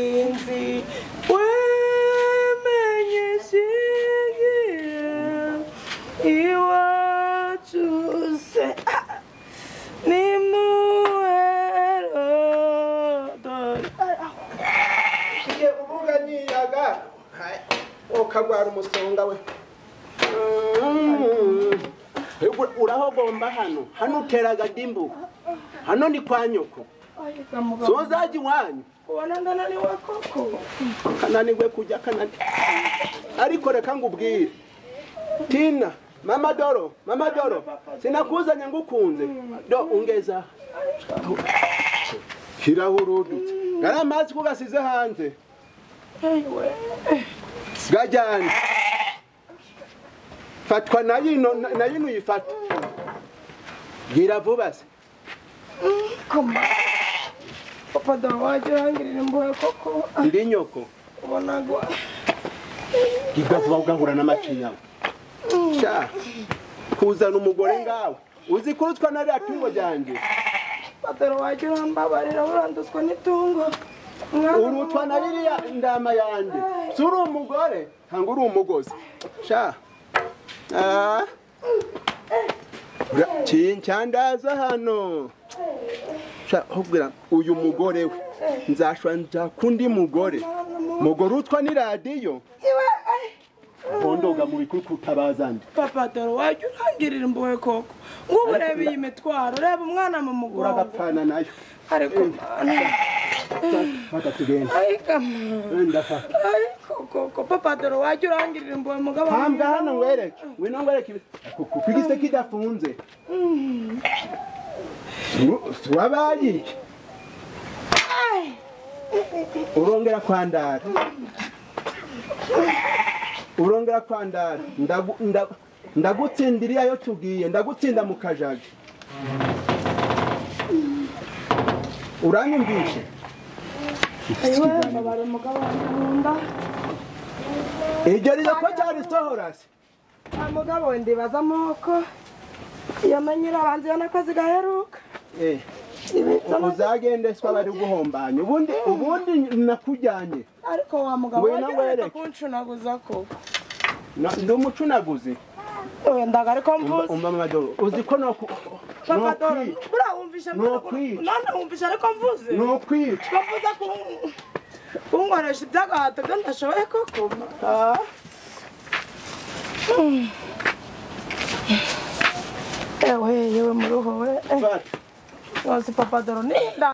인지 외면의 시기를 이와주세 아! 네 무해로 돌 igihe ubuganiyaga ukagwara umusonga we Mm. Egu- urahogomba hano hano uteraga dimbu hano ni kwa nyoko 아이가 뭐가 sozaji wanyu 원한다나 네 와코코 kananirwe kujya kanani ariko reka ngubwire tina mama doro mama doro sinakuzanye ngukunze do ungeza aha. shyiraho urudutse gari amazi ko gasize hanze 에이웨 gajyane fatwa na yino na na yino uyifata bwira vuba se 컴마 오빠 너 와줘 한길이는 뭐야 코코 ndi nyoko 원하고 igavuba ugahura n'amacinya sha kuzana umugore ngawe uzi kurutswa na rya tungo ryanjye 오빠들 와줘 한바바리라 우란도스코 니통고 urutwa na ririya ndama yanjye si uri umugore cyangwa uri umugozi sha Ah. Bra- kincyandaza hano sha hubwira uyu mugore we nzashwa nzaka undi mugore mugore utwa ni radiyo iwe ai hondoga mu bikuri kutabaza ndi papa dore wajya urangirira imbohe koko ngubu ureba iyi mitwaro ureba umwana mu mugongo uragapfana nayo ariko mwana fata tugende ariko mwana wenda fata ariko koko papa dore wajya urangirira imbohe mugabo hambwa hano ngwereke ngwino ngwereke ibi- Kuku, kwigise kidafunze Mm. Su- suwabaye iki Ai. urongera kwandara urongera kwandara Ndagu- ndagu- ndagutsinda iriya yo tugiye ndagutsinda mu kajaga uranyumvishe iwe mbabara umugabo wanjye mu nda iryo riro ko cyari sohorasi wa mugabo we ndibaza amoko yamenye irabanza iyo nakoze igaheruka uzagendeswa bari guhombanya ubundi ubundi nakujyanye ariko wa mugabo Ngwino wajya ureka nkwereke. kuncunaguza koko Na- ndi umucunaguzi wendaga ariko mvuze umva madoro uzi ko noku- papa dore nokwi- buriya wumvishe Nokwica. none wumvishe ariko mvuze nokwica bavuze kunkoresha iby'agahato byo ndashoboye koko Ah. ewe yewe muruho we Fata. nkozi papa dore ninda